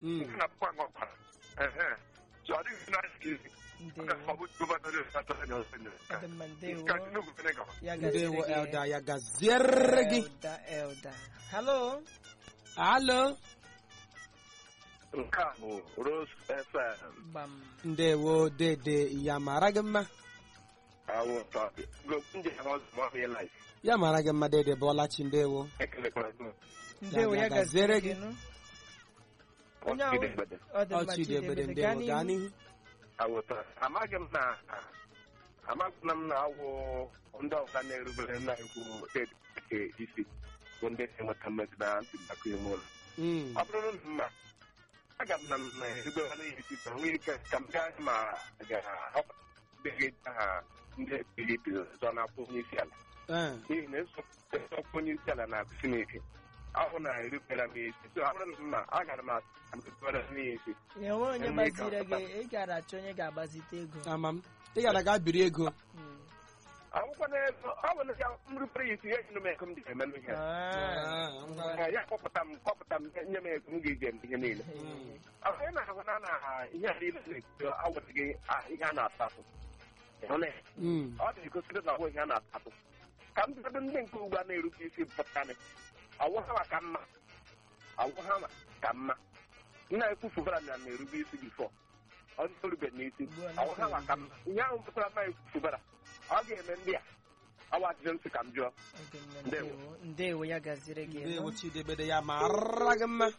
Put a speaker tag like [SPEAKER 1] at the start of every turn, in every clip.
[SPEAKER 1] Mm.
[SPEAKER 2] nke na pụkwa ọkwara ehe so ọ dịghị na aka isi
[SPEAKER 3] ndewo
[SPEAKER 2] ọ bụ gọvanọ dị asatọ anya ọsọ nyere
[SPEAKER 3] ọ dị mma ndewo
[SPEAKER 2] ka Tinubu mere gawa
[SPEAKER 3] ya
[SPEAKER 1] ndewo
[SPEAKER 3] gaziri
[SPEAKER 1] elda
[SPEAKER 3] gị
[SPEAKER 1] ya gaziere gị
[SPEAKER 3] elda elda halo
[SPEAKER 1] alo
[SPEAKER 2] nke a bụ Rose FM
[SPEAKER 3] gbam
[SPEAKER 1] ndewo dede ya mara gị mma
[SPEAKER 2] awụta ndị ha ọzọ ma ọ bụ ịlaị
[SPEAKER 1] ya mara gị mma dede bọlachi ndewo
[SPEAKER 2] ekelekwara gị
[SPEAKER 3] ndewo ya
[SPEAKER 1] ya
[SPEAKER 3] gaziri
[SPEAKER 1] gaziere
[SPEAKER 3] gị
[SPEAKER 1] gị.
[SPEAKER 3] nụ onye ahụ
[SPEAKER 2] ọchịdị mgbede
[SPEAKER 3] ọ dị mma
[SPEAKER 1] ọchidebede
[SPEAKER 3] Chidebede,
[SPEAKER 1] ndewo
[SPEAKER 3] gaa
[SPEAKER 1] gaa
[SPEAKER 3] n'ihu
[SPEAKER 1] n'ihu
[SPEAKER 2] awụta amaghị m na amaghị m na awụ ndị ọga na-erubere nna ikwu nke isi bụ ndị na-enweta mmezi na ntụliaka ime ụlọ
[SPEAKER 1] Mm.
[SPEAKER 2] ọ bụrụ na mma aga m na m na-erubere ya isi ka nwee ike ka m gaa ma ga-ahọpụtaghị ha ndị PDP zọ na-akwụ onye isi ala
[SPEAKER 1] Eh,
[SPEAKER 2] n'ihi na esokwu onye isi ala na Chineke ahụ na-erubere m isi so ọ bụrụ na mma agara m erubere m ya isi
[SPEAKER 3] ya nwe onye
[SPEAKER 2] Enwe ka
[SPEAKER 3] gbaziri
[SPEAKER 2] ọpụta.
[SPEAKER 3] gị ị gara achọ onye ga-agbazite ego
[SPEAKER 1] ama m ị gara ga biri ego
[SPEAKER 3] Mm.
[SPEAKER 2] akwụkwọ na-ezo ọ bụ na ya nrubere ya isi ya nyere m ego m dị emenụ ihe
[SPEAKER 3] Ah,
[SPEAKER 1] Ah,
[SPEAKER 3] ngwa.
[SPEAKER 2] Eh, ya kpọpụta m kpọpụta m nye m ego m ga-eji eme ihe niile
[SPEAKER 1] Mm.
[SPEAKER 2] onye na-ahụ na na ihe a niile na-eto awụtaghị ah, ihe a na-atatụ Ịhụ na ya?
[SPEAKER 1] Mm.
[SPEAKER 2] ọ na-egosiri na ọbụ ihe a na-atatụ ka m bido ndị nke ugbu a na-erube isi pụtanị ọwụ ha ka mma ọwụ ha ka mma nna ekwufubara na na-erube isi bifọ ọ dịrube n'isi
[SPEAKER 3] Ugbu a
[SPEAKER 2] ọwụ ha ka mma ihe ahụ pụtara na ekwufubara ọ ga-eme ndị a ọwa ajụjụ m sị ka m jụọ
[SPEAKER 3] Ọ dị mma,
[SPEAKER 2] Ndewo.
[SPEAKER 3] ndewo ndewo ya gaziri gị
[SPEAKER 1] ndewo
[SPEAKER 3] nụ.
[SPEAKER 1] chidebede ya mara gị mma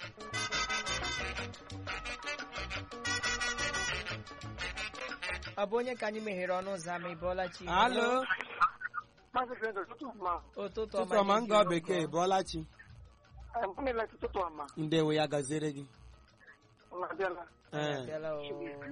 [SPEAKER 3] ọ bụ onye ka anyị meghere ọnụ ụzọ ama ịbọọla chi
[SPEAKER 1] alo
[SPEAKER 4] Maazị Fred, ụtụtụ ọma.
[SPEAKER 3] ụtụtụ
[SPEAKER 1] tụtụ
[SPEAKER 3] ọma
[SPEAKER 1] ọma
[SPEAKER 3] nye
[SPEAKER 1] nga
[SPEAKER 3] gị
[SPEAKER 1] bekee
[SPEAKER 3] ogo.
[SPEAKER 1] bọlachi
[SPEAKER 4] Em, Ọ na-ele ụtụtụ ọma.
[SPEAKER 1] ndewo ya gaziere gị
[SPEAKER 4] Unu abịala.
[SPEAKER 1] Eh,
[SPEAKER 3] Abịala o.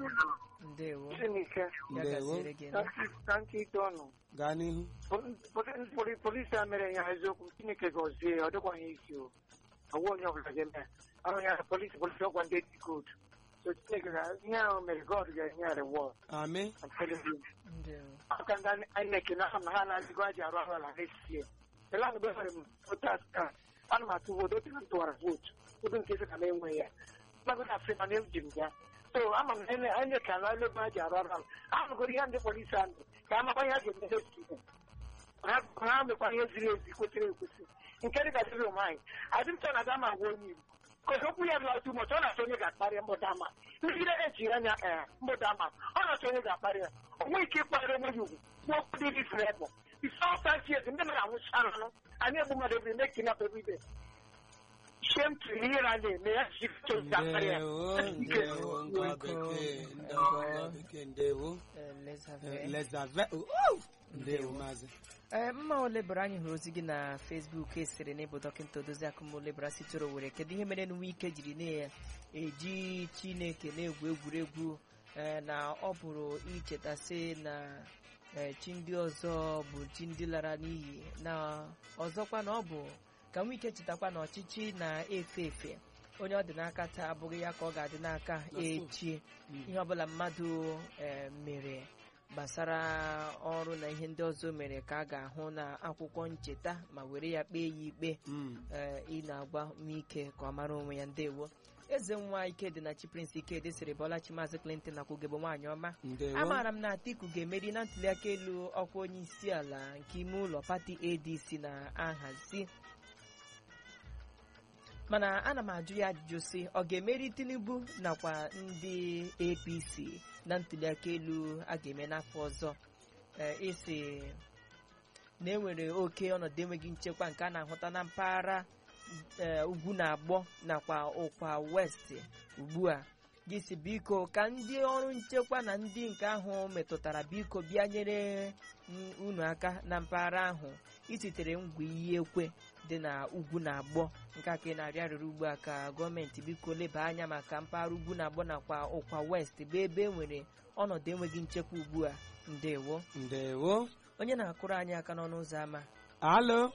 [SPEAKER 3] ndewo
[SPEAKER 4] Chineke,
[SPEAKER 3] ya
[SPEAKER 1] ndewo
[SPEAKER 3] gaziri gị nụ.
[SPEAKER 4] ka nkị- ka nke ite ọnụ.
[SPEAKER 1] gaa n'ihu
[SPEAKER 4] Poli- poli- poli- Polisi a mere ya eziokwu Chineke gọzie ọ dịkwaghị isi o. Ọwụ onye ọbụla ga-eme. Ahụ ya polisi polisi ọgwa ndị dị good. So Chineke ga ihe ahụ mere God ga-enye ya reward.
[SPEAKER 1] amị
[SPEAKER 4] I'm telling you.
[SPEAKER 3] ndewo
[SPEAKER 4] aka ndị INEC na ha na ha na-adịgo aji arụ ọrụ ala next year. Ele anụ nwere m votas ka ana m atụ vootu otu na m tụwara vootu votu nke isi ka m enwe ya mmadụ na afrịma na eji m ya so ama m na INEC ala ebe aji arụ ọrụ ala ahụgoro ihe ndị polisi ahụ ka amakwa ihe a ga-eme next year. ha ha mekwa ihe ziri ezi kwesịrị ekwesị nke dị ka dịrị ụmụ anyị adị m chọ na dama agwa onye Igbo kozi okwu ya bụla tumọch ọ na-achọ onye ga-akparị mbụda ama nrụgide ejiri anya ee mbụda ama ọ na-achọ onye ga-akparị ya o nweghị ike ịkparị onwe ya ugwu n'okwu dị dịfere ebe isọtachiezi ndị mmadụ anwụchara anụ anyị egbu mmadụ ebiri mee kinap everyday shem tiri ihe na na-eme ya ji chọ ga-akparị ya
[SPEAKER 1] ndewo ndewo nga bekee ndewo nga bekee ndewo
[SPEAKER 3] Eh, let's have
[SPEAKER 1] Eh,
[SPEAKER 3] it.
[SPEAKER 1] lezave uh, ndewo maazị
[SPEAKER 3] ee mma olebara anyị hụrụ ozi gị na fesbuk esere n'ịbụ dọkịta odozi akụmolebara sitere owere kedu ihe mere nwa ike jiri na-eji chineke na-egwu egwuregwu ee, na ọ bụrụ ichetasị na ee, chi ndị ọzọ bụ chi ndị lara n'iyi na ọzọkwa na ọ bụ ka nwa ike chetakwa na ọchịchị na-efe efe onye ọ dị n'aka taa abụghị ya ka ọ ga-adị n'aka echi ihe ọbụla mmadụ ee, mere gbasara ọrụ na ihe ndị ọzọ mere ka a ga-ahụ na akwụkwọ ncheta ma were ya kpee ya ikpe
[SPEAKER 1] Mm.
[SPEAKER 3] ee, ị na-agwa ike ka ọ mara onwe ya ndewo eze nwa ikedi na chi prince ikedi sịrị bọlachi maazị clinton na kwugebo nwaanyị ọma
[SPEAKER 1] ndewo
[SPEAKER 3] amaara m na atiku ga-emeri na ntuliaka elu ọkwa onye isi ala nke ime ụlọ pati adc na-ahazi mana ana m ajụ ya ajụjụ sị ọ ga-emeri tinubu nakwa ndị apc na ntuliaka elu a ga-eme n'afọ ọzọ Ee, isi na enwere oke ọnọdụ enweghị nchekwa nke a na-ahụta na mpaghara ee, ugwu na agbọ nakwa ụkwa west ugbu a gị si biko ka ndị ọrụ nchekwa na ndị nke ahụ metụtara biko bịa nyere m unu aka na mpaghara ahụ ititere ngwa iyi ekwe dị na ugwu na agbọ nke a ka ị na-arịọ arịrị ugbu a ka gọọmenti biko leba anya maka mpaghara ugwu na agbọ nakwa ụkwa west bụ ebe e nwere ọnọdụ enweghị nchekwa ugbu a ndewo
[SPEAKER 1] ndewo
[SPEAKER 3] onye na-akụrụ anyị aka n'ọnụ ụzọ ámá
[SPEAKER 1] alo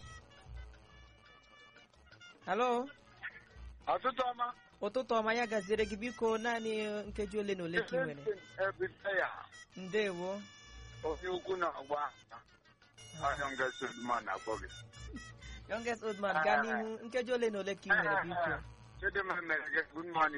[SPEAKER 3] halo
[SPEAKER 5] ọtụtụ ọma
[SPEAKER 3] ụtụtụ ọma ya gaziere gị biko naanị nkeji ole na ole ka ị nwere
[SPEAKER 5] ebite ya
[SPEAKER 3] ndewo
[SPEAKER 5] onye ukwu na ọgba ahịa ngasodman akpọ gị
[SPEAKER 3] youngest old man gaa n'ihu nkeji ole na ole ka ị nwere biko
[SPEAKER 5] chidimma mere gị good morning